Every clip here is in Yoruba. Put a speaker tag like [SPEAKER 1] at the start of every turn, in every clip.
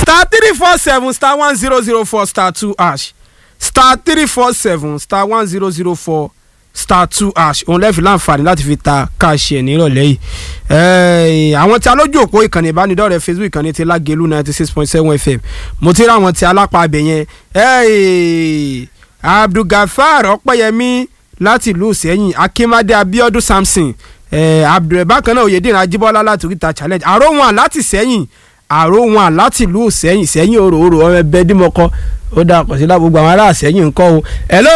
[SPEAKER 1] star three four seven star one zero zero four star two hash star three four seven star one zero zero four star two hash òun lẹ́ẹ̀fì láǹfààní láti fi ta káàṣì ẹ̀ nírọ̀lẹ́ yìí Ẹ́ẹ̀, àwọn tí a lójú òpó ìkànnì ìbánidọ́rẹ̀ẹ́ facebook ìkànnì ti lágẹ̀lú ninety six point seven fm mo ti rí àwọn tí alápá abẹ yẹn Ẹ́ẹ̀, abdulgafar ọpẹ́yẹmí láti ìlú sẹ́yìn akínmádé abiodun samson ẹ̀, abdulrahman kan náà oyèdèrè ajíbọ́lá láti oríta challenge àròwọ̀n láti sẹ́yìn àròwọ̀n láti ìlú sẹ́yìn sẹ́yìn òrò òrò ọmọ ẹbẹ dímọ̀kọ ó dà pọ̀ sí lágbègbè àwọn ará sẹ́yìn ńkọ́ o hello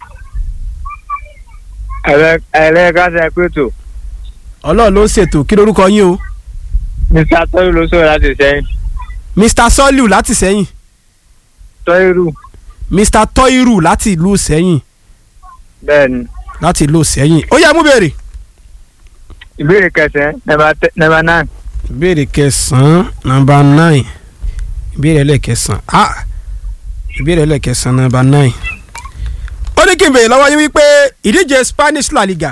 [SPEAKER 2] ẹ̀rẹ́ káṣẹ́ pẹ̀tù
[SPEAKER 1] ọlọ́run ló ń ṣètò kí lórúkọ yín o
[SPEAKER 2] mr tọ́yìrù ló sọ̀rọ̀ láti sẹ́yìn
[SPEAKER 1] mr soliu láti sẹ́yìn
[SPEAKER 2] tọ́yìrù
[SPEAKER 1] mr toiru láti ìlú sẹ́yìn
[SPEAKER 2] bẹ́ẹ̀ ni
[SPEAKER 1] láti ìlú sẹ́yìn ó yá mú béèrè.
[SPEAKER 2] ìbéèrè kẹsàn-án nọ́mbà nine
[SPEAKER 1] ìbéèrè kẹsàn-án nọ́mbà nine ìbéèrè ẹlẹ́kẹsàn-án ah ìbéèrè ẹlẹ́kẹsàn-án nọ́mbà nine. ó ní kí n béèrè lọ́wọ́ yín wípé ìdíje spanish la liga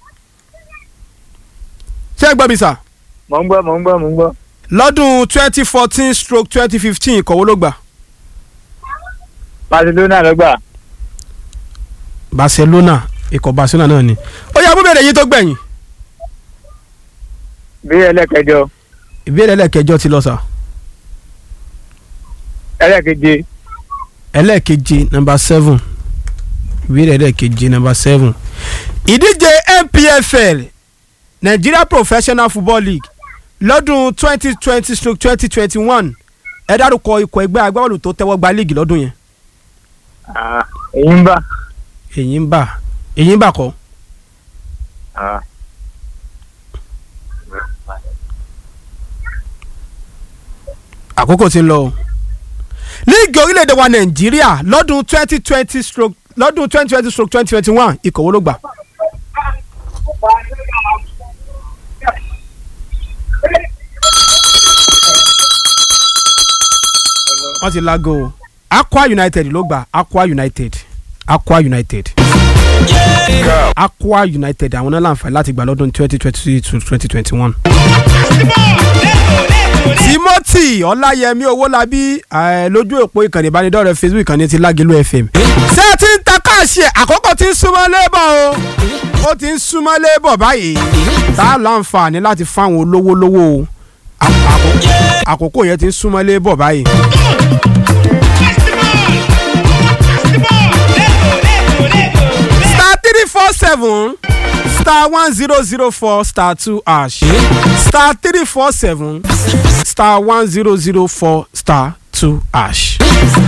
[SPEAKER 1] ṣé ẹ gbọ́ mi sà
[SPEAKER 2] mò ń gbọ́ mò ń gbọ́ mò ń gbọ́
[SPEAKER 1] lọ́dún twenty fourteen stroke twenty fifteen ìkọ̀wé ló gbà
[SPEAKER 2] barcelona ló gbà
[SPEAKER 1] barcelona ikọ̀ barcelona náà ni ó yá mú béèrè yín tó gbẹ̀yìn
[SPEAKER 2] ìbéèrè ẹlẹ́kẹjọ
[SPEAKER 1] ìbéèrè ẹlẹ́kẹjọ ti lọ sà
[SPEAKER 2] ẹlẹ́keje
[SPEAKER 1] ẹlẹ́keje nọ́mbà seven ìbéèrè ẹlẹ́keje nọ́mbà seven ìdíje npfl nigeria professional football league lọ́dún twenty twenty stroke twenty twenty one ẹ dárúkọ ikọ̀ ẹgbẹ́ agbábọ́ọ̀lù tó tẹ́wọ́ gba league lọ́dún yẹn
[SPEAKER 2] Ah, èyí ń bà
[SPEAKER 1] èyí ń bà èyí ń bà kọ́
[SPEAKER 2] Ah,
[SPEAKER 1] àkókò ti ń lọ o líìgì orílẹ̀-èdè wa nàìjíríà lọ́dún twenty twenty stroke lọ́dún twenty twenty stroke twenty twenty one ikọ̀ wo ló gbà wọ́n ti lágo o aqua united ló gbà aqua united aqua united aqua united àwọn náà láǹfààní láti gbà lọ́dún twenty twenty to twenty twenty one. timothy ọláyẹmí owólabí eh, lójú òpó ìkànnì ìbánidọ́rẹ̀ẹ́ facebook ìkànnì ti lágẹ̀lú fm. ṣé ẹ ti ń ta káàṣì ẹ̀ àkókò tí ń súnmọ́ lébọ̀ o ó ti ń súnmọ́ lébọ̀ báyìí tá a láǹfààní láti fáwọn olówó lówó o Àkó- àkó- àkókò yẹn ti ń súnmọ́ lébọ̀ báyìí. star three four seven star one zero zero four star two hash star three four seven star one zero zero four star two hash